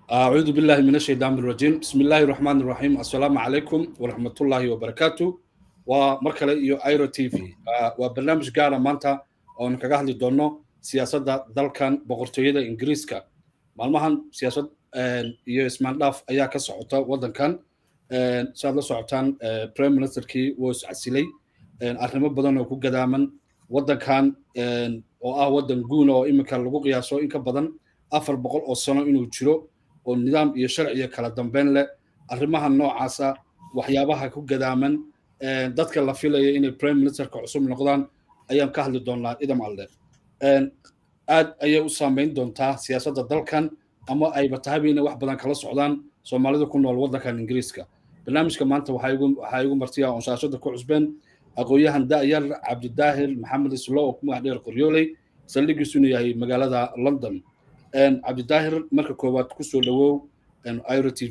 أعوذ بالله من الشيطان الرجيم بسم الله الرحمن الرحيم السلام عليكم ورحمة الله وبركاته ومركلة يو ايرو تي في وبرنامج قارة مانتا oo kaga hadli doono siyaasadda dalkan boqortooyada ingiriiska maalmahan siyaasad iyo ismaandhaaf ayaa ka socota waddankan saad la socotaan prime ministerkii wuu iscasilay arrimo badan oo ku gadaaman waddankan oo ah waddan guuna oo iminka lagu qiyaaso in ka badan afar boqol oo sano inuu jiro oo nidaam iyo sharciyo kala dambeyn leh arrimaha noocaasa waxyaabaha ku gadaaman dadka la filaya inay prime ministerka cusub noqdaan ayaan ka hadli doonaa idam alde aad ayay u saameyn doontaa siyaasadda dalkan ama ayba tahayba inay wax badan kala socdaan soomaalida ku nool waddankan ingiriiska barnaamijka maanta waxaa igu martiya oon shaashada ku cusbeen aqoon-yahan da'yar cabdidaahir maxamed islo oo ku magac dheer qoryooley saldhigiisuna yahay magaalada london cabdidaahir marka koowaad kusoo dhawow iro t v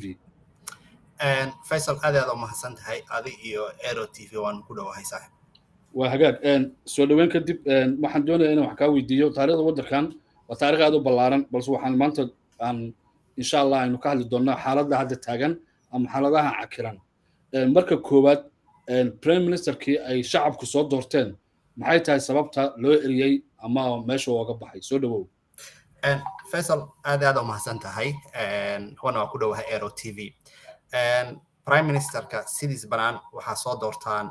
faysal aad aad u mahadsan tahay adi iyo aero t v waan ku dhowahay saaxib waa hagaag soo dhaweyn kadib waxaan doonaya inaan wax kaa weydiiyo taarikhda waddankan waa taarikh aad u ballaaran balse waxaan maanta aan insha allah aynu ka hadli doonaa xaaladda hadda taagan ama xaaladaha cakiran marka koowaad prime ministerkii ay shacabku soo doorteen maxay tahay sababta loo eriyey ama meesha ooga baxay soo dhawow faysal aad aad u mahadsan tahay wana waa ku dhowahay aero t v prime ministerka sidiis banaan waxaa soo doortaan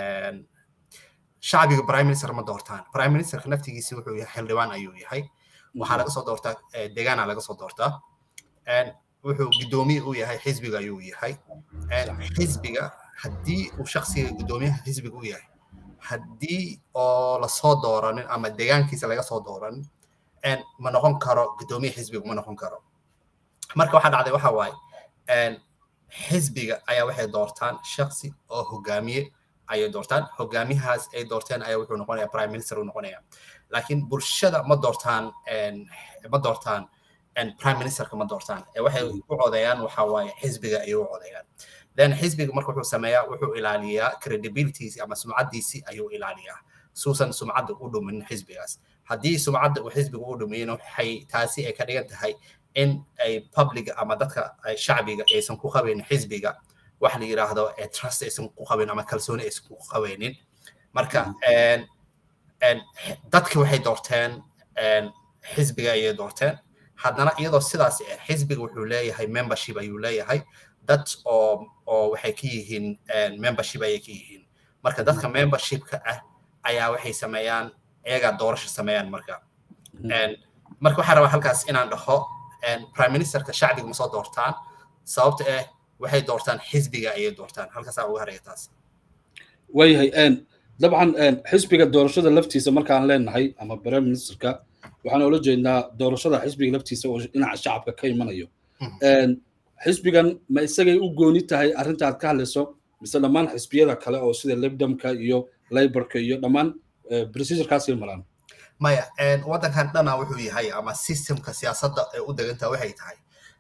shacbiga prime minister ma doortaan prime ministerka naftigiisi wuxuu yahay xildhibaan ayuu yahay waxaa laga soo doortaa deegaana laga soo doortaa wuxuu guddoomiye u yahay xisbiga ayuu yahay xisbiga haddii uu shaksiga guddoomiyaha xisbiga u yahay haddii oo lasoo dooranin ama deegaankiisa laga soo dooranin ma noqon karo guddoomiye xisbiga ma noqon karo marka waxaa dhacday waxa waaye xisbiga ayaa waxay doortaan shaksi oo hogaamiye ayay doortaan hogaamiyahaas ay doorteen ayaa wuxuu noqonaya prime minister uu noqonaya laakiin bulshada ma doortaan ma doortaan prime ministerka ma doortaan waxay u codeeyaan waxa waaye xisbiga ayay u codeeyaan then xisbiga marka wuxuu sameeyaa wuxuu ilaaliyaa credibilities ama sumcaddiisi ayuu ilaaliyaa suusan sumcadda u dhumin xisbigaas haddii sumcadda uu xisbiga u dhumiyin waxay taasi ay ka dhigan tahay in ay public ama dadka shacbiga aysan ku qabaynin xisbiga wax la yiraahdo trust aysan ku qabin ama kalsooni aysan ku qabaynin marka dadki waxay doorteen xisbiga ayay doorteen haddana iyadoo sidaas xisbiga wuxuu leeyahay membership ayuu leeyahay dad oo oo waxay ka yihiin membership ayay ka yihiin marka dadka membershipka ah ayaa waxay sameeyaan iyagaa doorasho sameeyaan marka marka waxaan rabaa halkaas inaan dhaho prime ministerka shacbiga ma soo doortaan sababta ah waxay doortaan xisbiga ayay doortaan halkaasaa uga haraya taas waayahay dabcan xisbiga doorashada laftiisa markaan leenahay ama prime ministerka waxaan oola jeednaa doorashada xisbiga laftiisa oo dhinaca shacabka ka imanayo xisbigan ma isagay u gooni tahay arrinta aad ka hadlayso mise dhammaan xisbiyada kale oo sida lebdamka iyo laborka iyo dhammaan procedurkaasay maraan maya waddankan dhana wuxuu yahay ama systemka siyaasadda ee u degantaa waxay tahay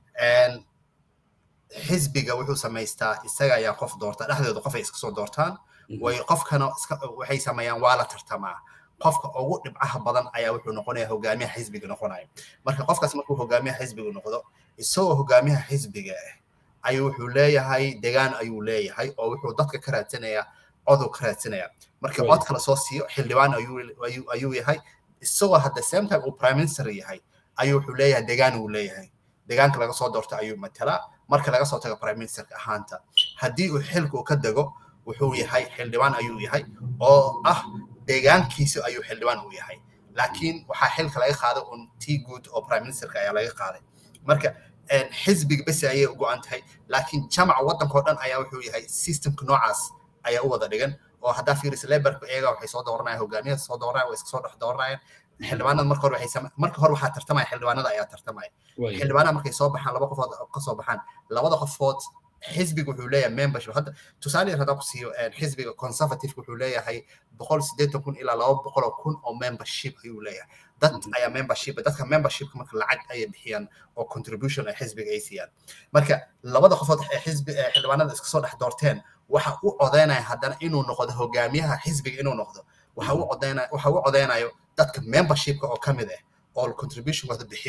xisbiga wuxuu samaystaa isaga ayaa qof doorta dhexdooda qof ay iska soo doortaan way qofkana waxay sameeyaan waa la tartamaa qofka ugu dhibcaha badan ayaa wuxuu noqonaya hogaamiyaha xisbiga noqonaya marka qofkaas markuu hogaamiyaha xisbiga noqdo isagoo hogaamiyaha xisbiga ah ayuu wuxuu leeyahay degaan ayuu leeyahay oo wuxuu dadka ka raadsanaya coduu ka raadsanaya markii codka lasoo siiyo xildhibaan ayuu yahay isagoo hadda same time uu prime minister yahay ayuu wuxuu leeyahay degaan uu leeyahay deegaanka laga soo doorto ayuu matalaa marka laga soo tago prime ministerka ahaanta haddii uu xilka uu ka dego wuxuu yahay xildhibaan ayuu yahay oo ah deegaankiisa ayuu xildhibaan uu yahay laakiin waxaa xilka laga qaaday un tii guud oo prime ministerka ayaa laga qaaday marka xisbiga besi ayay u go-an tahay laakiin jamaca waddankao dhan ayaa wuxuu yahay systemka noocaas ayaa u wada dhigan oo haddaa fiirisa laborka iyaga waxay soo dooranayaan hogaamiyaha soo dooranayaan way iska soo dhex dooranayaan xildhibaanada marka hore waxay marka hore waxaa tartamaya xildhibaanada ayaa tartamaya xildhibaanada markay soo baxaan laba qofood ka soo baxaan labada qofood xisbiga wuxuu leeyahay membership hadda tusaale yar haddaan ku siiyo xisbiga conservative wuxuu leeyahay boqol siddeetan kun ilaa laba boqol oo kun oo membership ayuu leeyahay dad ayaa membership dadka membershipka marka lacag ayay bixiyaan oo contribution ay xisbiga ay siiyaan marka labada qofood ee xisbi xildhibaanada iska soo dhex doorteen waxa u codeynaya haddana inuu noqdo hogaamiyaha xisbiga inuu noqdo waxa u codeynaya waxa u codeynayo dadka membershipka oo ka mid ah oo contributionkooda bixiyo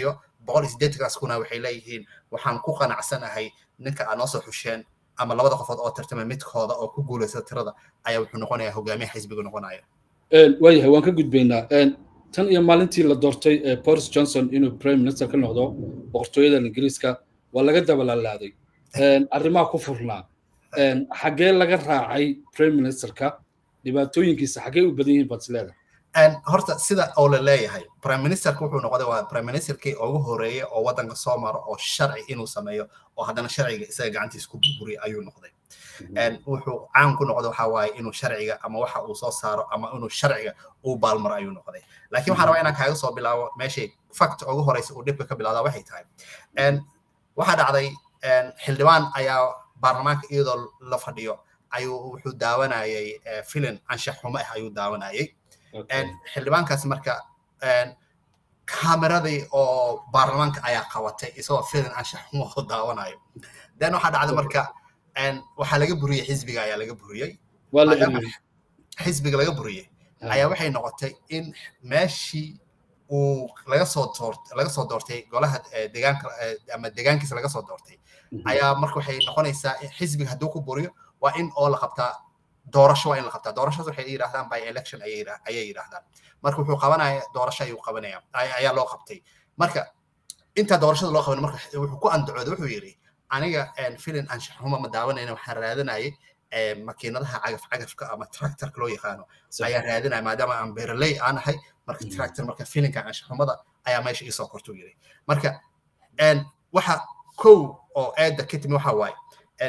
boqol iyo siddeetankaas kuna waxay leeyihiin waxaan ku qanacsanahay ninka aad noo soo xusheen ama labada qofood oo tartama midkooda oo ku guulaysta tirada ayaa wuxuu noqonayaa hogaamiyaha xisbiga noqonaya waayahay waan ka gudbaynaa tan iyo maalintii la doortay boris johnson inuu prime minister ka noqdo boqortooyada ingiriiska waa laga dabalalaaday arrimaha ku furnaa xaggee laga raacay prime ministerka dhibaatooyinkiisa xaggee u badan yihiin baad isleedahay horta sida oo la leeyahay prime ministerka wuxuu noqday waa prime ministerkii ugu horeeyay oo waddanka soo maro oo sharci inuu sameeyo oo haddana sharciga isaga gacantiisa ku burburiya ayuu noqday wuxuu caan ku noqday waxa waaye inuu sharciga ama waxa uu soo saaro ama inuu sharciga uu baalmaro ayuu noqday laakiin waxaan rabaa inaan kaaga soo bilaabo meeshay fact ugu horeysa uu dhibka ka bilowdaa waxay tahay waxaa dhacday xildhibaan ayaa baarlamaanka iyadoo la fadhiyo ayuu wuxuu daawanayay filin anshax xumo ah ayuu daawanayay xildhibaankaas marka kaameradii oo baarlamaanka ayaa qabatay isagoo filin anshax xumo oo daawanayo then waxaa dhacday marka waxaa laga buriyey xisbiga ayaa laga buriyey xisbiga laga buriyey ayaa waxay noqotay in meeshii uu laga soo doort laga soo doortay golaha deegaanka ama deegaankiisa laga soo doortay ayaa marka waxay noqonaysaa xisbiga hadduu ku buriyo waa in oo la qabtaa doorasho waa in la qabtaa doorashadaas waxay yidhahdaan by election ayay yidhahdaan marka wuxuu qabanaya doorasho ayuu qabanaya ayaa loo qabtay marka intaa doorashada loo qaban marka wuxuu ku andacooday wuxuu yidhi aniga filin anshax xumo ma daawanayna waxaan raadanayay makiinadaha cagaf cagafka ama tractorka loo yaqaano ayaa raadinaya maadaama aan beeraley aan ahay marka tractor marka filinka anshax xumada ayaa meesha iisoo kortuu yidhi marka waxa kow oo eedda ka timi waxa waaye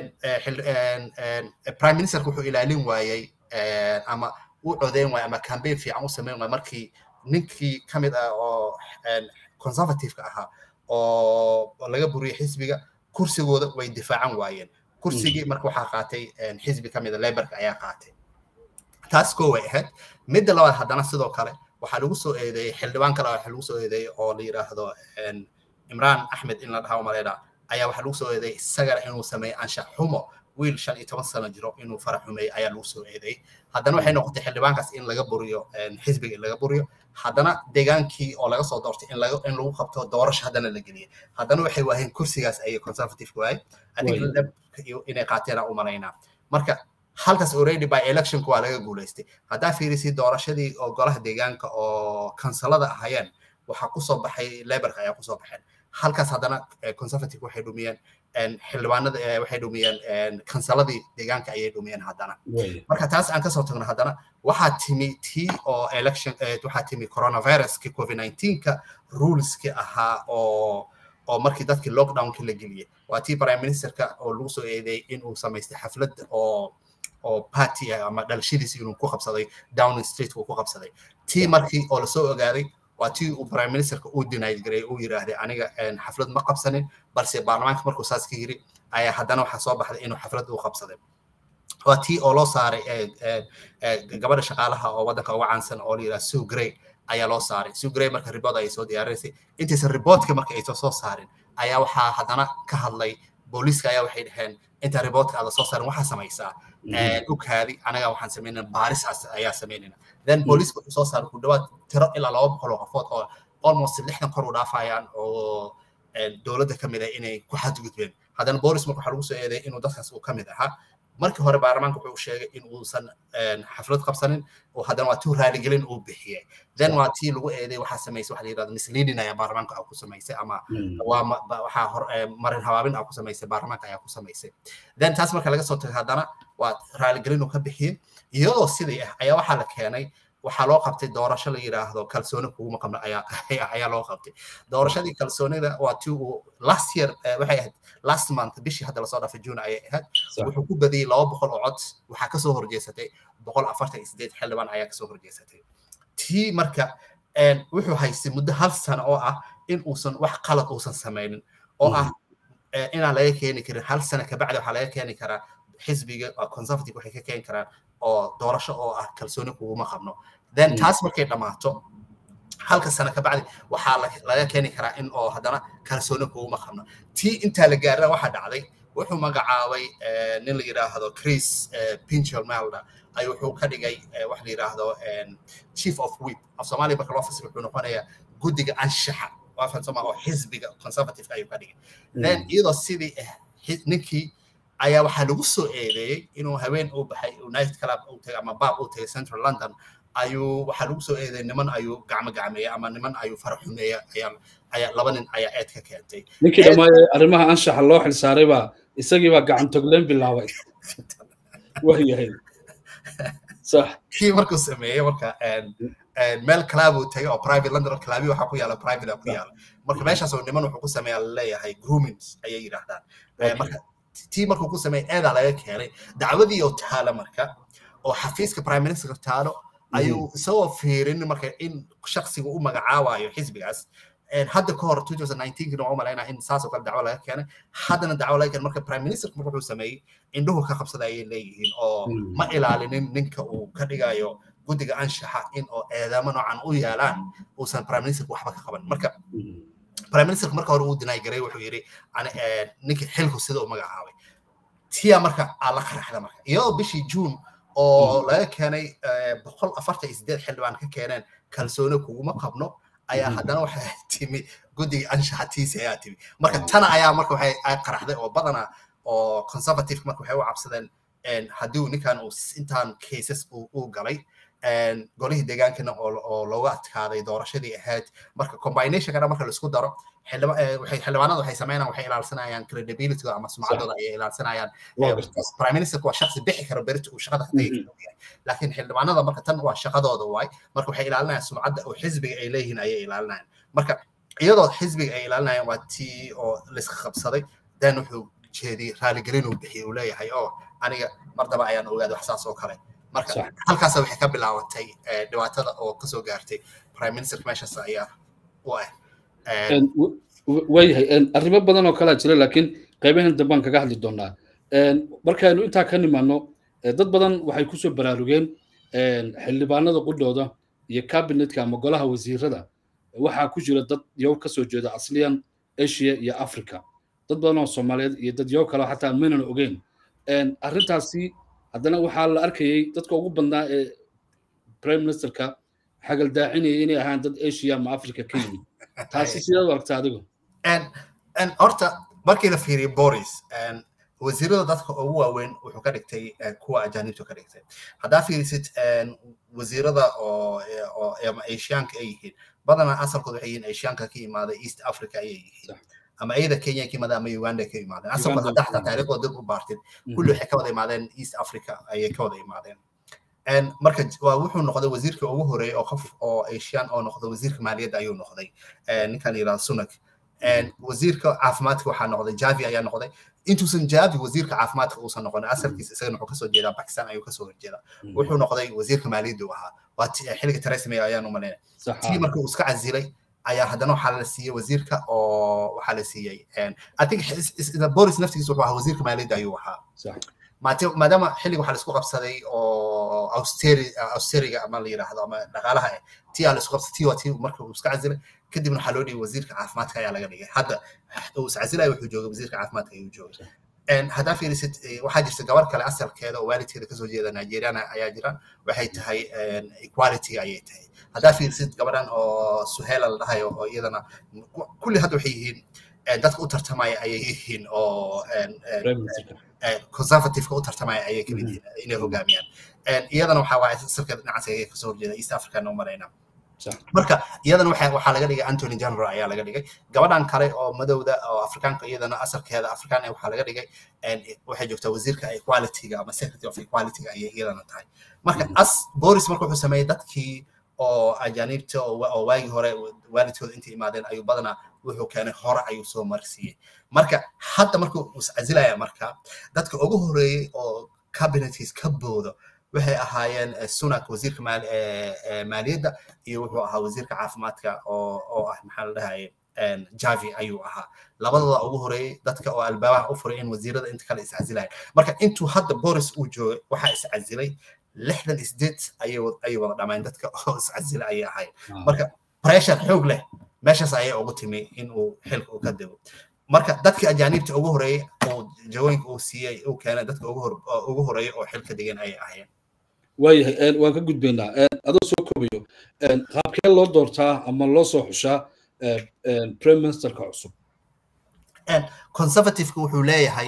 prime ministerka wuxuu ilaalin waayey ama u codeyn waayey ama campaign fiican u sameyn waayey markii ninkii ka mid ah oo conservative-ka ahaa oo laga buriyey xisbiga kursigooda way difaacan waayeen kursigii marka waxaa qaatay xisbi ka mid a laborka ayaa qaatay taas koo way ahayd midda labaad haddana sidoo kale waxaa lagu soo eedeeyey xildhibaan kale waxaa lagu soo eedeeyey oo la yidhaahdo imraan axmed in la dhaha maleedha ayaa waxaa lagu soo eedeeyey isagana inuu sameeyo anshax xumo wiil shan iyo toban sano jiro inuu farax xumeeyey ayaa lagu soo eedeeyey haddana waxay noqotay xildhibaankaas in laga buriyo xisbiga in laga buriyo haddana deegaankii oo laga soo doortay in laga in lagu qabto doorasho haddana la geliyay haddana waxay waaheen kursigaas ayay conservative waayey adiga inay qaateena u malaynaa marka halkaas already by electionku waa laga guulaystay haddaa fiirisay doorashadii oo golaha deegaanka oo kansalada ahayeen waxaa kusoo baxay laborka ayaa kusoo baxeen halkaas haddana conservative waxay dhumiyeen xildhibaanada waxay dhumiyeen kansaladii deegaanka ayay dhumiyeen haddana marka taas aan kasoo tagno haddana waxaa timi tii oo election waxaa timi coronaviruski covid 19ka ruleski ahaa oo oo markii dadkii lockdownki la geliyey waa tii prime ministerka oo lagu soo eedeeyey inuu samaystay xaflad oo oo party ah ama dhalashadiisi inuu ku qabsaday downing street uu ku qabsaday tii markii oo lasoo ogaaday waa tii uu prime ministerka uu denied gareey uu yiraahday aniga xaflad ma qabsanin balse baarlamaanka markuu saas ka yiri ayaa haddana waxaa soo baxday inuu xaflad uu qabsaday waa tii oo loo saaray gabadha shaqaalaha oo waddanka uga caansan oo la yidhaha sue grey ayaa loo saaray sue grey marka report ayay soo diyaarinaysay intaysan reportka marka aysan soo saarin ayaa waxaa haddana ka hadlay booliiska ayaa waxay dhaheen inta reportka aada soo saarin waxaa samaysaa oghaadi anaga waxaan samaynaa baaris ayaa samaynayna then booliiska wuxuu soo saaray ku dhawaad tiro ilaa laba boqol oo qofood oo almost lixdan kor u dhaafayaan oo dowladda ka mid ah inay ku xadgudbeen haddana boolis marka waxaa lagu soo eedeeyay inuu dadkaas uu ka mid ahaa markii hore baarlamaanka wuxuu sheegay in uusan xaflad qabsanin oo haddana waa tii raaligelin uu bixiyey then waa tii lagu eeday waxaa samaysay waxa la yidhahda misleading ayaa baarlamaanka aa ku samaysay ama waa waxaa hor marin habaabin aa ku samaysay baarlamaanka ayaa ku samaysay then taas marka laga soo tagay haddana waa raaligelin uu ka bixiyey iyadoo sidii ah ayaa waxaa la keenay waxaa loo qabtay doorasho la yidhaahdo kalsooni kuguma qabna ayaa ayaa loo qabtay doorashadii kalsoonida waa tii uu last year waxay ahayd last month bishii hadda lasoo dhaafay june ayay ahayd wuxuu ku badiyey laba boqol oo cod waxaa kasoo horjeesatay boqol afartan iyo sideed xildhibaan ayaa kasoo horjeesatay tii marka wuxuu haystay muddo hal sano oo ah in uusan wax qalad uusan samaynin oo ah inaan laga keeni karin hal sano kabacdi waxaa laga keeni karaa xisbiga conservative waxay ka keeni karaan oo doorasho oo ah kalsooni kuguma qabno then taas markay dhammaato halka sano kabacdi waxaa laga keeni karaa in oo haddana kalsooni kuguma qabno tii intaa la gaarana waxaa dhacday wuxuu magacaabay nin la yidhaahdo chris pinchel malda ay wuxuu ka dhigay wax la yidhaahdo chief of whip af soomaaliya marka loo fasir wuxuu noqonayaa guddiga anshaxa waa fansoma oo xisbiga conservative ayuu ka dhigay then iyadoo sidii ninkii ayaa waxaa lagu soo eedeeyey inuu haween u baxay night club u tagay ama baab u tagay central london ayuu waxaa lagu soo eedeeyey niman ayuu gacmo gacmeeyey ama niman ayuu fara xumeeyey ayaa ayaa laba nin ayaa eed ka keentay ninkii dhammaay arrimaha anshaxa loo xilsaaray baa isagii baa gacan togleen bilaabay waayahay sax kii markuu sameeyey marka meel club uu tagay oo private london clubi waxaa ku yaala private ku yaala marka meeshaas oo niman wuxuu ku sameeyaa laleeyahay groomings ayay yidhaahdaan marka tii markuu ku sameeyey eedaa laga keenay dacwadii oo taala marka oo xafiiska prime minister taalo ayuu isagoo fiirin marka in shaksiga u magacaabayo xisbigaas hadda ka hor 2019 waxaan malaynaa in saas oo kale dacwo laga keenay haddana dacwo laga keenay marka prime minister marka wuxuu sameeyey indhuhu ka qabsada ayay leeyihiin oo ma ilaalinin ninka uu ka dhigayo guddiga anshaxa in oo eedaamo noocan u yaalaan uusan prime minister waxba ka qaban marka prime minister marka hore uu dinaay garay wuxuu yidhi ninka xilku sida u magacaabay tiya marka aa la qaraxda marka iyadoo bishii juun oo laga keenay boqol afartan iyo sideed xildhibaan ka keeneen kalsooni kuguma qabno ayaa haddana waxay timi guddiga anshaxa tiisi ayaa timi marka tana ayaa marka waxay qaraxday oo badana oo conservative marka waxay u cabsadeen haddii ninkan uu intaan cases uu galay golihii deegaankana oo looga adkaaday doorashadii ahayd marka combinationkana marka laisku daro xildhibaanada waxay sameynayaan waxay ilaalsanayaan credibility ama sumcaddooda ayay ilaalsanayaan prime minister waa shaksi bixi karo berita uu shaqada hadday yahay laakiin xildhibaanada marka tan waa shaqadooda waay marka waxay ilaalinayaan sumcadda oo xisbiga ay leeyihiin ayay ilaalinayaan marka iyadoo xisbiga ay ilaalinayaan waa tii oo laiska qabsaday dan wuxuu jeediyey raaligelin uu bixiyey uu leeyahay oo aniga mar daba ayaan ogaaday wax saas oo kale marka halkaas waxay ka bilaabatay dhibaatada oo kasoo gaartay prime minister meeshaas ayaa u ah waayahay arrimo badan oo kalaa jira laakiin qaybahan dambaan kaga hadli doonaa markaynu intaa ka nimaano dad badan waxay kusoo baraarugeen xildhibaanada qudhooda iyo cabinetka ama golaha wasiirada waxaa ku jira dad yow kasoo jeeda asliyan asia iyo africa dad badan oo soomaaliyeed iyo dad yow kale xataa maynan ogeyn arrintaasi haddana waxaa la arkayay dadka ugu badnaa ee prime ministerka xagaldaacinaya inay ahaan dad asia ama africa ka yimid taasi sidaad u aragta adigu horta markii la fiiriyo boris wasiirada dadka ugu waaweyn wuxuu ka dhigtay kuwa ajaanibtu ka dhigtay haddaa fiirisid wasiirada oo ama asiyaanka ay yihiin badanaa asalkooda waxay yihiin asiyaanka ka imaaday east africa ayay yihiin ama iyada kenya ka imaadeen ama uganda ka imaadeen asalkooda haddaa xataa taariikhdooda dib u baartid kulli waxay ka wada imaadeen east africa ayay ka wada imaadeen marka waa wuxuu noqday wasiirka ugu horeeyay oo qof oo asian oo noqday wasiirka maaliyadda ayuu noqday ninkan yidhahda sunak wasiirka caafimaadka waxaa noqday javi ayaa noqday intuusan javi wasiirka caafimaadka uusan noqon asalkiisa isagana wuxuu kasoo jeedaa bakistan ayuu kasoo horjeedaa wuxuu noqday wasiirka maaliyadda uu ahaa waa xilliga theresa may ayaan u malaynay tii marka uu iska casilay ayaa haddana waxaa la siiyey wasiirka oo waxaa la siiyey i think boris naftigiisa wuxuu ahaa wasiirka maaliyadda ayuu ahaa maadaama xilliga waxaa laisku qabsaday oo austeriga ama la yidhaahdo ama dhaqaalaha eh tii aa laisku qabsaday tii waa tii marka uu iska casilay kadibna waxaa loo dhigay wasiirka caafimaadka ayaa laga dhigay hadda uu iscasilaya wuxuu joogay wasiirka caafimaadka ayuu joogay haddaa fiirisid waxaa jirta gabar kale asalkeeda oo waalidkeeda kasoo jeeda nigeriana ayaa jira waxay tahay equality ayay tahay haddaa fiirisid gabadhan oo suhela la dhahayo oo iyadana kulli hadda waxay yihiin dadka u tartamaya ayay yihiin oo conservativeka u tartamaya ayay kamid yihiin inay hogaamiyaan iyadana waxaa waaye asalkeeda dhinacaas ayay kasoo horjeeda east africana u marayna marka iyadana waxaa laga dhigay antony general ayaa laga dhigay gabadhan kale oo madowda oo afrikaanka iyadana asalkeeda afrikaan waxaa laga dhigay waxay joogtaa wasiirka equalityga ama secretary of equalityga ayay iyadana tahay marka as boris marka wuxuu sameeyey dadkii oo ajaaniibta oo waagii hore waalidkooda intay imaadeen ayuu badanaa wuxuu keenay hore ayuu soo marsiiyey marka hadda markuu iscasilaya marka dadka ugu horeeyey oo cabinetkiis ka boodo waxay ahaayeen sunak wasiirka maaliyadda iyo wuxuu ahaa wasiirka caafimaadka oo ah maxaa la dhahaye javi ayuu ahaa labadooda ugu horeeyey dadka oo albaabaha u furay in wasiirada inta kale iscasilayan marka intuu hadda boris uu joogay waxaa iscasilay lixdan isdeed ayay wada dhammayn dadka oo iscasila ayay ahayd marka pressure xoog leh meeshaas ayay ugu timi in uu xilka uu ka dego marka dadkii ajaaniibta ugu horeeyey oo jawooyinka uu siiyey uu keenay dadka ugu horeeyey oo xilka degan ayay ahaayeen waayahay waan ka gudbaynaa adoo soo koobayo qaabkee loo doortaa ama loo soo xushaa prime ministerka cusub conservativeka wuxuu leeyahay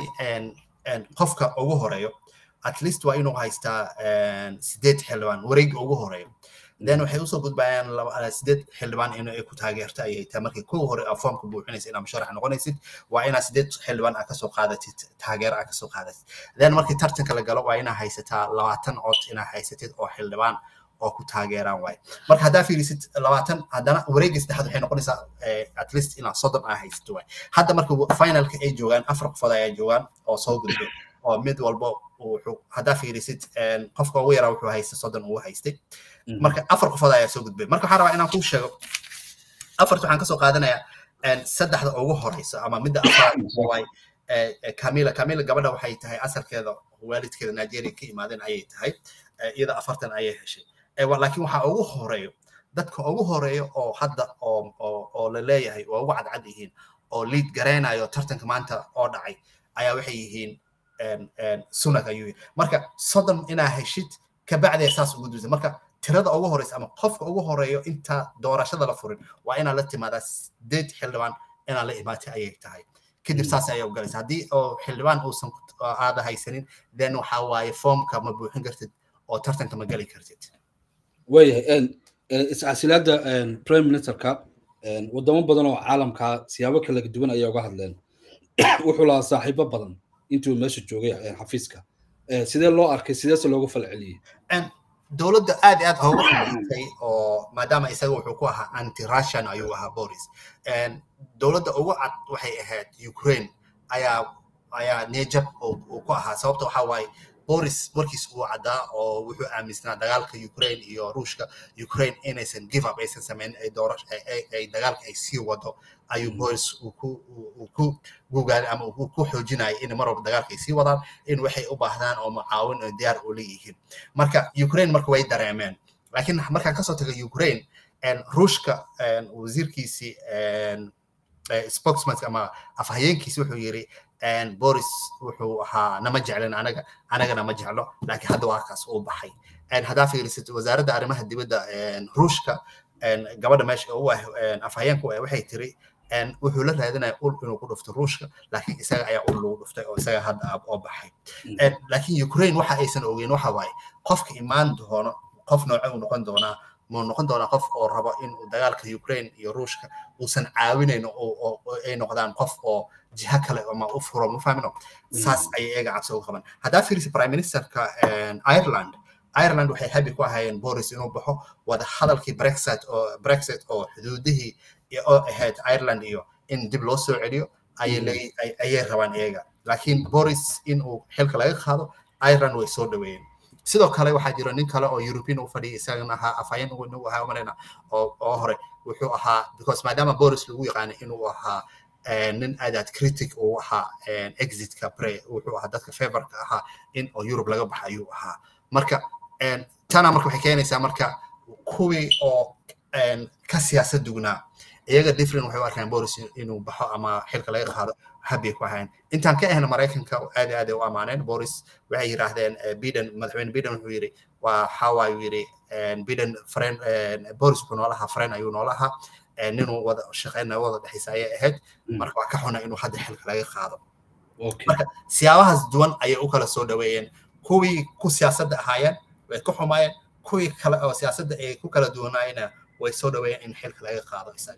qofka ugu horeeyo at least waa inuu haystaa sideed xildhibaan wareegga ugu horeeyo then waxay usoo gudbayaan sideed xildhibaan in ay ku taageerto ayay tahay markii kow hore aa foomka buuxinaysa inaa musharax noqonaysid waa inaa sideed xildhibaan aa kasoo qaadatid taageero aa kasoo qaadatid then markii tartanka la galo waa inaa haysataa labaatan cod inaa haysatid oo xildhibaan oo ku taageeraan waaye marka haddaa fiirisid labaatan haddana wareegga saddexaad waxay noqonaysaa at least inaa soddon aa haysato waaye hadda marka finalka ay joogaan afar qofood ayaa joogaan oo soo gudbay oo mid walba wuxuu haddaa fiirisid qofka ugu yaraa wuxuu haystay soddon uu haystay marka afar qofood ayaa soo gudbay marka waxaan rabaa inaan kuu sheego afarta waxaan kasoo qaadanayaa saddexda ugu horeysa ama midda afraad waay camila camila gabadha waxay tahay asalkeeda waalidkeeda nigeria ka imaadeen ayay tahay iyada afartan ayay heshay laakiin waxaa ugu horeeyo dadka ugu horeeyo oo hadda oo la leeyahay waa ugu cadcad yihiin oo liid garaynayo tartanka maanta oo dhacay ayaa waxay yihiin sunag ayuu yihi marka soddon inaa heshid kabacdee saas ugu duusa marka tirada ugu horeysa ama qofka ugu horeeyo inta doorashada la furin waa inaa la timaadaa sideed xildhibaan inaa la imaatay ayay tahay kadib saas ayay ugalaysa haddii oo xildhibaan uusan aada haysanin then waxaa waaye foomka ma buuxin kartid oo tartanka ma geli kartid waayahay iscasilaada prime ministerka wadamo badan oo caalamka siyaabo kala duwan ayay uga hadleen wuxuu lahaa saaxiibo badan intuu meesha joogay xafiiska sidee loo arkay sideese loogu falceliyey dowladda aad aad uga xumaysay oo maadaama isaga wuxuu ku ahaa anti russian ayuu ahaa boris dowladda ugu cad waxay ahayd ukraine ayaa ayaa nejab uu ku ahaa sababta waxaa waaye boris markiis uu caddaa oo wuxuu aaminsanaa dagaalka ukraine iyo ruushka ukraine inaysan give up aysan samayn ay doorasho ay dagaalka ay sii wado ayuu boris uu ku uu ku gugaaday ama uu ku xoojinayay in mar walba dagaalka ay sii wadaan in waxay u baahdaan oo macaawin oo diyaar u leeyihiin marka ukraine marka way dareemeen laakiin markaan kasoo taga ukraine ruushka wasiirkiisii spokesman ama afhayeenkiisi wuxuu yiri boris wuxuu ahaa nama jeclin anaga anagana ma jeclo laakiin hadda waa kaas uu baxay haddaa fiirisid wasaaradda arrimaha dibadda ruushka gabadha meesha u ah afhayeenku waxay tiri wuxuu la raadinaya ul inuu ku dhufto ruushka laakiin isaga ayaa ul lagu dhuftay oo isaga hadda oo baxay laakiin ukraine waxa aysan ogeyn waxa waaye qofka imaan doono qof nooce uu noqon doonaa muu noqon doonaa qof oo rabo in dagaalka ukraine iyo ruushka uusan caawinayn oo ay noqdaan qof oo jiha kale ama u furo ma fahmino saas ayay iyaga cabsi uga qaban haddaa fiirisa prime ministerka ireland ireland waxay habi ku ahaayeen boris inuu baxo wada hadalkii brexit oo brexit oo xuduudihii oo ahayd ireland iyo in dib loo soo celiyo ayay rabaan iyaga laakiin boris in uu xilka laga qaado ireland way soo dhaweeyeen sidoo kale waxaa jira nin kale oo european u fadhiya isagana ahaa afhayeen nagu ahaa umalayna oo oo hore wuxuu ahaa because maadaama boris lagu yaqaanay inuu ahaa nin aadaad critic uu ahaa exitka pre wuxuu ahaa dadka favorka ahaa in oo europe laga baxa ayuu ahaa marka tana marka waxay keenaysaa marka kuwii oo ka siyaasad dugnaa iyaga different waxay u arkaan boris inuu baxo ama xilka laga qaado habbay ku ahayn intaan ka ahna maraykanka aad aad u amaaneen boris waxay yidhaahdeen biden madaxweyne biden wuxuu yidhi waa xawaa uu yidhi biden friend boris wuxuu noola ahaa friend ayuu noola ahaa ninuu wada shaqeyna wada dhexaysa ayay ahayd marka waa ka xuna inuu hadda xilka laga qaado marka siyaabahaas duwan ayay u kala soo dhaweeyeen kuwii ku siyaasadda ahaayeen way ka xumaayeen kuwii kale oo siyaasadda ay ku kala duwanaayena way soo dhaweeyeen in xilka laga qaado isaga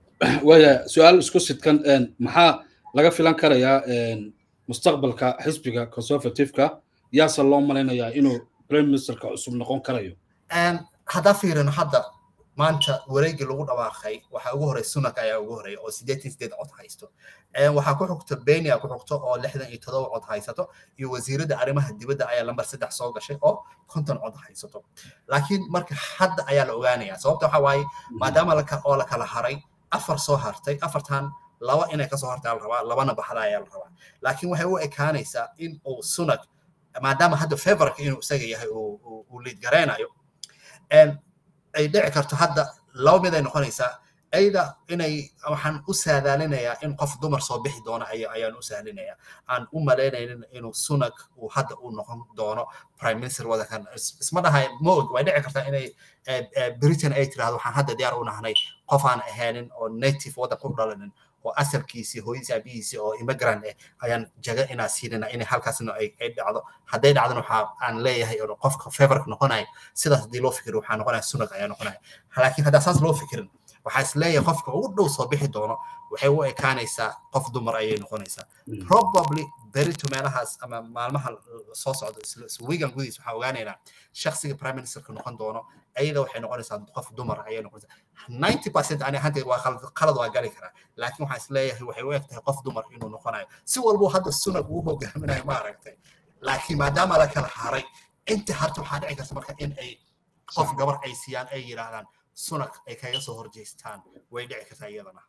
waya su-aal isku sidkan maxaa laga filan karayaa mustaqbalka xisbiga conservativeka yaase loo malaynayaa inuu prime ministerka cusub noqon karayo haddaa fiirino hadda maanta wareegii lagu dhawaaqay waxaa ugu horey sunak ayaa ugu horeeya oo sideetan sideed cod haysto waxaa ku xigto benia ku xigto oo lixdan iyo todoba cod haysato iyo wasiiradda arrimaha dibadda ayaa lambar saddex soo gashay oo konton cod haysato laakiin marka hadda ayaa la ogaanaya sababta waxaa waaye maadaama oo la kala haray afar soo hartay afartan laba inay kasoo hartaa la rabaa labana baxda ayaa la rabaa laakiin waxay u ekaanaysaa in uu sunak maadaama hadda favorka inuu isaga yahay uu liid garaynayo ay dhici karto hadda laba mid ay noqonaysaa ayda inay waxaan u saadaalinayaa in qof dumar soo bixi doono ayaan u sahlinayaa aan u malaynaynin inuu sunag uu hadda u noqon doono prime minister wadankan isma dhahay moog way dhici kartaa inay britain ay tirahdo waxaan hadda diyaar u nahnay qof aan ahaanin oo native waddanka u dhalanin oo asalkiisii hooyadiisi aabihiisii oo immigrant eh ayaan jaga inaa siinana inay halkaasna ay dhacdo hadday dhacdana waxa aan leeyahay oo qofka favorka noqonaya sidaas haddii loo fikiro waxaa noqonaya sunag ayaa noqonaya laakiin haddaa saas loo fikirin waxaa is leeyahay qofka ugu dhow soo bixi doono waxay u ekaanaysaa qof dumar ayay noqonaysaa probably berito meelahaas ama maalmaha soo socda wigan gudihiis waxaa ogaanaynaa shaksiga prime ministerka noqon doono ayada waxay noqonaysaa qof dumar ayay noqonaysaa ninety percent ani ahaanteed waa qalad waa gali karaa laakiin waxaan is leeyahay waxay u eg tahay qof dumar inuu noqonayo si walbo hadda sunag uu hogaaminayo ma aragtay laakiin maadaama la kala haray inta harta waxaa dhici karta marka in ay qof gabar ay siiyaan ay yidhaahdaan sunag ay kaga soo horjeestaan way dhici kartaa iyadana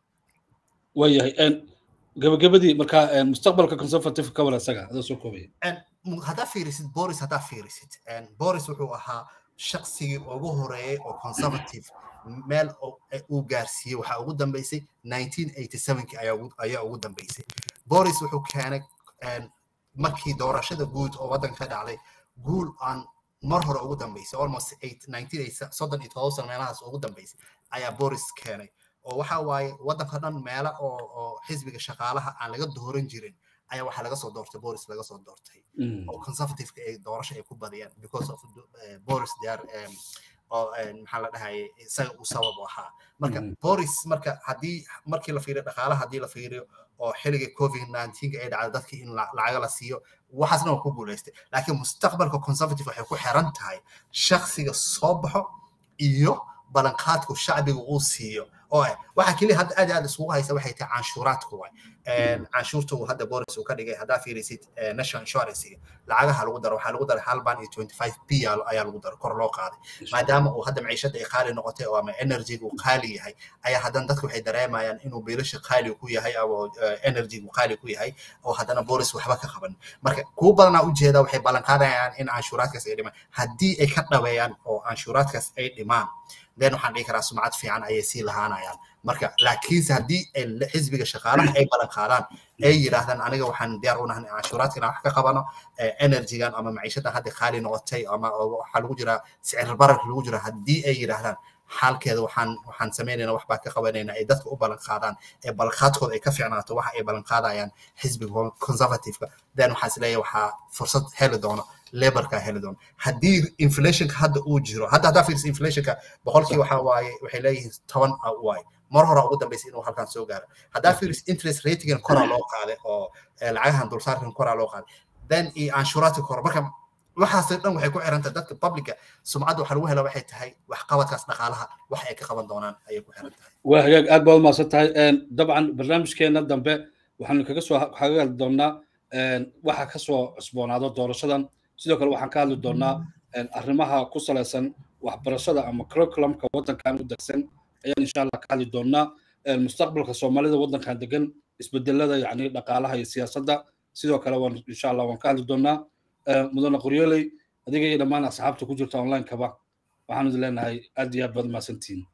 waayahay gabagabadii markaa mustaqbalka conservative ka wala isaga adoo soo koobaya haddaa fiirisid boris haddaa fiirisid boris wuxuu ahaa shaqsigii ugu horeeyey oo conservative meel uu gaarsiiyey waxaa ugu dambeysay 1987 ayaa ugu dambeysay boris wuxuu keenay markii doorashada guud oo waddanka ka dhacday guul aan mar hore ugu dambeysay almost soddon iyo todoba sano meelahaas ugu dambeysay ayaa boris keenay oo waxa waaye waddanka dhan meela oo oo xisbiga shaqaalaha aan laga dooran jirin ayaa waxaa laga soo doortay boris laga soo doortay oo conservativeka ay doorasho ay ku badiyaan because of boris they are oo maxaa la dhahayay isaga uu sabab u ahaa marka boris marka haddii markii la fiiriyo dhaqaalaha haddii la fiiriyo oo xilligii covid 19 ay dhacday dadkii in lacaga la siiyo waxaasna waa ku guulaystay laakiin mustaqbalka conservative waxay ku xiran tahay shaksiga soo baxo iyo balanqaadku shacbiga uu siiyo oo waxa keliya hadda aad aad isugu haysa waxay tahay canshuuraadku waay canshuurta uu hadda boris uu ka dhigay haddaa fiirisid national insurance lacagaha lagu daro waxaa lagu daray hal baan iyo twenty five p ayaa lagu daro kor loo qaaday maadaama uu hadda maciishada ay qaali noqotay oo ama energyga uu qaali yahay ayaa haddana dadku waxay dareemayaan inuu biilasha qaali ku yahay ama energygu qaali ku yahay oo haddana boris waxba ka qaban marka kuwa badanaa ujeeda waxay ballan qaadayaan in canshuuraadkaas ay dhimaan haddii ay ka dhabeeyaan oo canshuuraadkaas ay dhimaan then waxaan dhihi karaa sumcad fiican ayay sii lahaanayaan marka laakiinse haddii xisbiga shaqaalaha ay ballan qaadaan ay yidhaahdaan aniga waxaan diyaar u nahay canshuuraadkana wax ka qabano energygan ama maciishadan hadda qaali noqotay ama waxaa lagu jiraa sicir bararka lagu jira haddii ay yidhaahdaan xaalkeeda waxaan waxaan samaynaynaa waxbaa ka qabanaynaa ay dadka u ballan qaadaan ee ballanqaadkooda ay ka fiicnaato waxa ay ballan qaadayaan xisbiga conservativeka then waxaa isleeyahay waxaa fursad heli doono laborka heli doono haddii inflationka hadda uu jiro hadda haddaa fiirsa inflationka boqolkii waxa waaye waxay leeyihiin toban waaye mar hore ugu dambeysay inuu halkan soo gaaro haddaa fiiris interest ratingan koraa loo qaaday oo lacagahan dulsaarkan koraa loo qaaday then iyo canshuuraadka kora marka waxaasoo dhan waxay ku xirantahay dadka publica sumcadda waxaa lagu hela waxay tahay waxqabadkaas dhaqaalaha wax ay ka qaban doonaan ayay ku xiran tahay waa hagaag aad baad umaasan tahay dabcan barnaamijkeena dambe waxaanu kaga soo kaga hadli doonaa waxa ka soo cusboonaado doorashadan sidoo kale waxaan ka hadli doonaa arrimaha ku salaysan waxbarashada ama curriculumka waddankan u degsan ayaan insha allah ka hadli doonaa mustaqbalka soomaalida waddankan degan isbedelada yacni dhaqaalaha iyo siyaasadda sidoo kale waan insha allah waan ka hadli doonaa mudane qoryooley adiga iyo dhammaan asxaabta ku jirta online-kaba waxaanu idin leenahay aad iyo aad baad mahadsantihiin